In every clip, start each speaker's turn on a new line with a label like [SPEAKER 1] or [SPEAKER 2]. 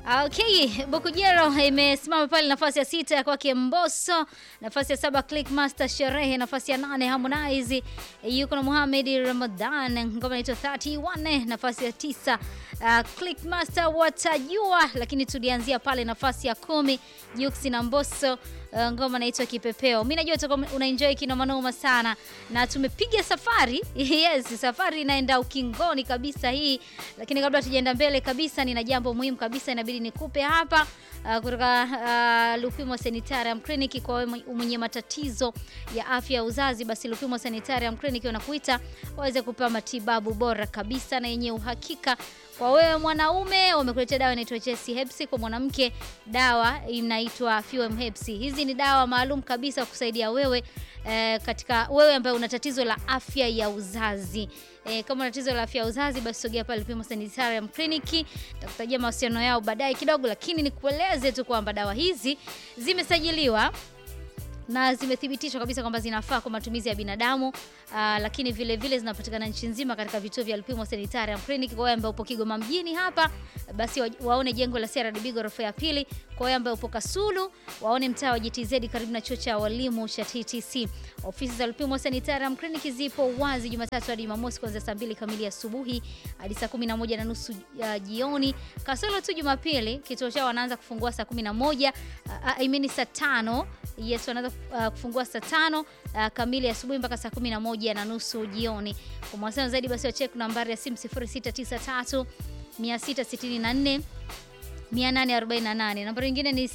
[SPEAKER 1] Okay, Bukujero imesimama pale nafasi ya sita ya kwake Mbosso, nafasi ya saba Clickmaster Sherehe, nafasi ya nane Harmonize yuko na Muhammad Ramadan, ngoma inaitwa 31, nafasi ya tisa uh, Clickmaster watajua, lakini tulianzia pale nafasi ya kumi Jux na Mbosso uh, ngoma inaitwa Kipepeo. Mimi najua utakuwa unaenjoy kinoma noma sana na tumepiga safari yes, safari inaenda ukingoni kabisa hii, lakini kabla tujaenda mbele kabisa, nina jambo muhimu kabisa inabidi nikupe hapa uh, kutoka uh, Lupimo Sanitarium Clinic kwa wewe mwenye matatizo ya afya ya uzazi, basi Lupimo Sanitarium Clinic wanakuita waweze kupewa matibabu bora kabisa na yenye uhakika. Kwa wewe mwanaume wamekuletea dawa inaitwa Chesi Hepsi, kwa mwanamke dawa inaitwa Fuem Hepsi. Hizi ni dawa maalum kabisa kusaidia wewe eh, katika wewe ambaye una tatizo la afya ya uzazi. E, kama una tatizo la afya ya uzazi basi sogea pale Lupimo Sanitarium Clinic. Nitakutajia mawasiliano yao baadaye kidogo, lakini nikueleze tu kwamba dawa hizi zimesajiliwa na zimethibitishwa kabisa kwamba zinafaa kwa matumizi ya binadamu. Aa, lakini vile vile zinapatikana nchi nzima katika vituo vya Lupimo Sanitarium Clinic. Kwa wewe ambaye upo Kigoma mjini hapa, basi wa, waone jengo la CRDB ghorofa ya pili. Kwa wewe ambaye upo Kasulu, waone mtaa wa GTZ karibu na chuo cha walimu cha TTC. Ofisi za Lupimo Sanitarium Clinic zipo wazi Jumatatu hadi Jumamosi kuanzia saa mbili kamili asubuhi hadi saa 11 na nusu uh, jioni. Kasulu tu Jumapili kituo chao wanaanza kufungua saa 11 uh, I mean saa tano Yes, wanaanza uh, kufungua saa tano uh, kamili asubuhi mpaka saa kumi na moja na nusu jioni. Kwa mawasiliano zaidi basi wachek nambari ya simu 0693 664 848. Nambari nyingine ni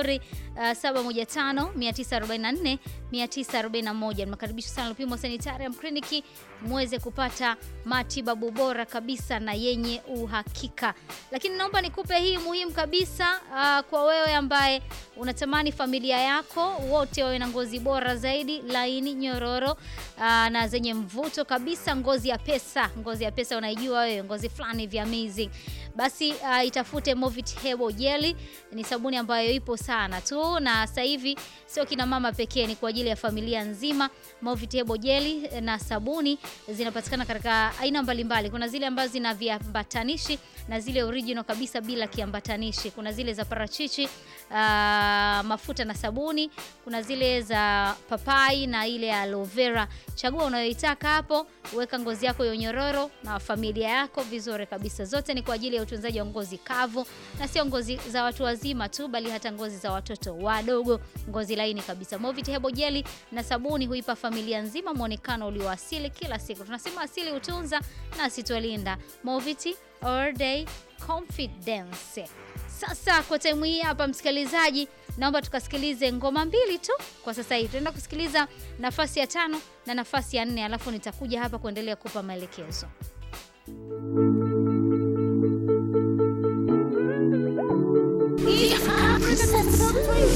[SPEAKER 1] 0715 944 941. Nakaribisha sana Lupimo Sanitarium Clinic muweze kupata matibabu bora kabisa na yenye uhakika. Lakini naomba nikupe hii muhimu kabisa uh, kwa wewe ambaye unatamani familia yako wote wawe na ngozi bora zaidi, laini, nyororo uh, na zenye mvuto kabisa, ngozi ya pesa. Ngozi ya pesa unaijua wewe, ngozi fulani vya amazing. Basi uh, itafute Movit Hebo Jelly, ni sabuni ambayo ipo sana tu, na sasa hivi sio kina mama pekee, ni kwa ajili ya familia nzima. Movit Hebo Jelly na sabuni zinapatikana katika aina mbalimbali. Kuna zile ambazo zina viambatanishi na zile original kabisa bila kiambatanishi. Kuna zile za parachichi, uh, mafuta na sabuni. Kuna zile za papai na ile aloe vera. Chagua unayoitaka hapo, weka ngozi yako yonyororo na familia yako vizuri kabisa. Zote ni kwa ajili ya utunzaji wa ngozi kavu, na sio ngozi za watu wazima tu, bali hata ngozi za watoto wadogo, ngozi laini kabisa. Movit Hebo Jelly na sabuni huipa familia nzima muonekano ulioasili kila siku. Tunasema asili hutunza na asitualinda. Movit all day confidence. Sasa kwa time hii hapa, msikilizaji, naomba tukasikilize ngoma mbili tu kwa sasa hivi. Tunaenda kusikiliza nafasi ya tano na nafasi ya nne, alafu nitakuja hapa kuendelea kupa maelekezo.
[SPEAKER 2] Africa